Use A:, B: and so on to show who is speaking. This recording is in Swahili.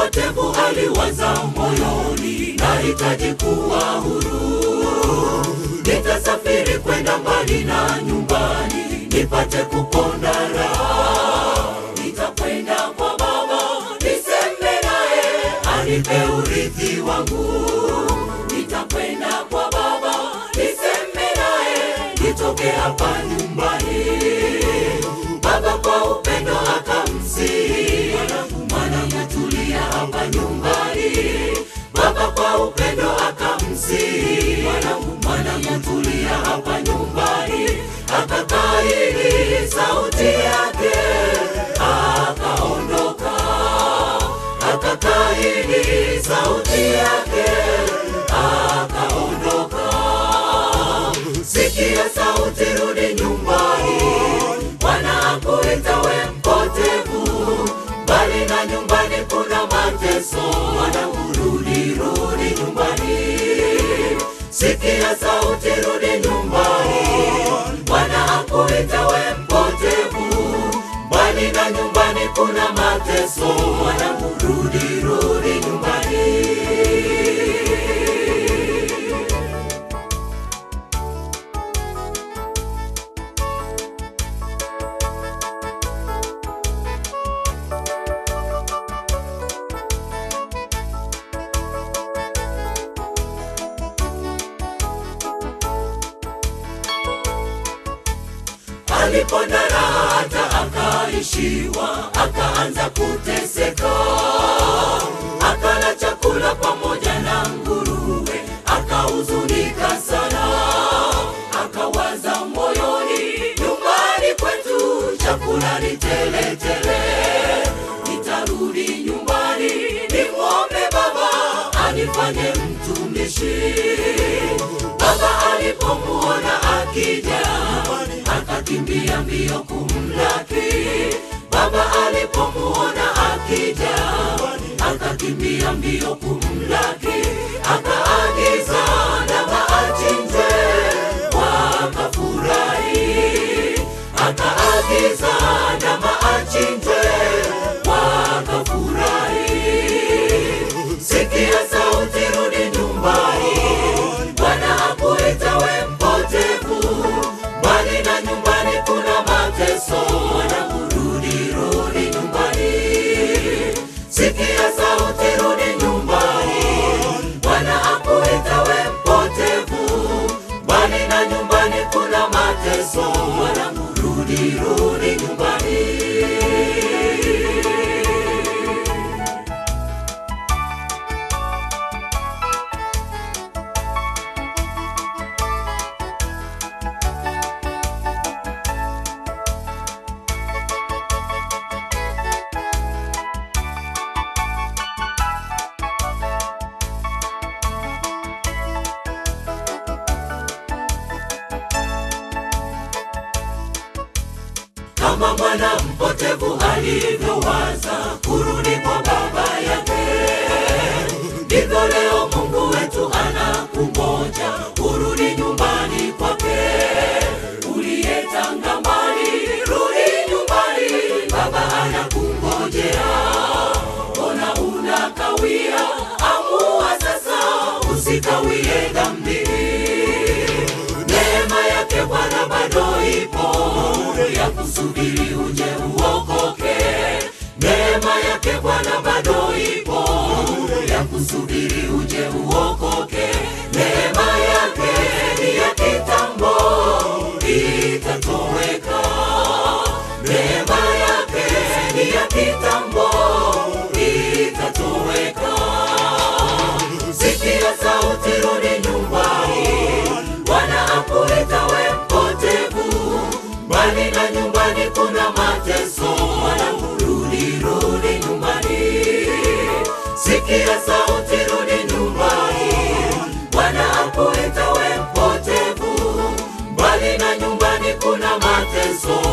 A: mpotevu aliwaza moyoni, nahitaji kuwa huru, nitasafiri kwenda mbali na nyumbani, nipate kuponda raha. Nitakwenda kwa Baba, niseme naye, anipe urithi wangu. Nitakwenda kwa Baba, niseme naye, nitoke hapa nyumbani. Baba kwa upendo akamsihi mwanangu, tulia hapa nyumbani. Baba kwa upendo akamsihi mwanangu, mwanangu, tulia hapa nyumbani. Akakaidi sauti yake, akaondoka. Akakaidi sauti yake, akaondoka. Sikia sauti, rudi nyumbani. Bwana akuita we mpotevu, mbali na nyumbani kuna mateso. Mwanangu, rudi, rudi nyumbani. Sikia sauti, rudi nyumbani. Bwana akuita we mpotevu, mbali na nyumbani kuna mateso. Mwanangu, rudi, rudi nyumbani. aliponda raha hata akaishiwa, akaanza kuteseka, akala chakula pamoja na nguruwe, akahuzunika sana, akawaza moyoni, nyumbani kwetu chakula ni tele tele, nitarudi nyumbani nimwombe baba anifanye mtumishi. Baba alipomuona akija, akakimbia mbio kumlaki. Baba alipomuona akija, akakimbia mbio kumlaki, akaagiza ndama achinjwe, wakafurahi. Akaagiza ndama achinjwe, wakafurahi. Sikia sauti, rudi nyumbani. Bwana akuita we mpotevu, mbali na nyumbani kuna mateso. Mwanangu, rudi, rudi nyumbani. Sikia sauti, rudi nyumbani. Bwana akuita we mpotevu, mbali na nyumbani kuna mateso. Mwanangu, rudi, rudi nyumbani. kama mwana mpotevu alivyowaza kurudi kwa baba yake, ndivyo leo Mungu wetu anakungoja urudi nyumbani kwake. Uliyetanga mbali, rudi nyumbani, baba anakungojea. Mbona unakawia? Amua sasa, usikawie dhambini. Neema yake Bwana bado ipo ya kusubiri uje uokoke. Neema yake Bwana bado ipo ya kusubiri uje uokoke. Neema yake ni ya kitambo, itatoweka. Neema yake ni ya kitambo, itatoweka. Sikia sauti, rudi nyumbani. Bwana akuita we mpotevu, mbali na nyumbani kuna mateso. Mwanangu, rudi, rudi nyumbani. Sikia sauti, rudi nyumbani. Bwana akuita we mpotevu, mbali na nyumbani kuna mateso.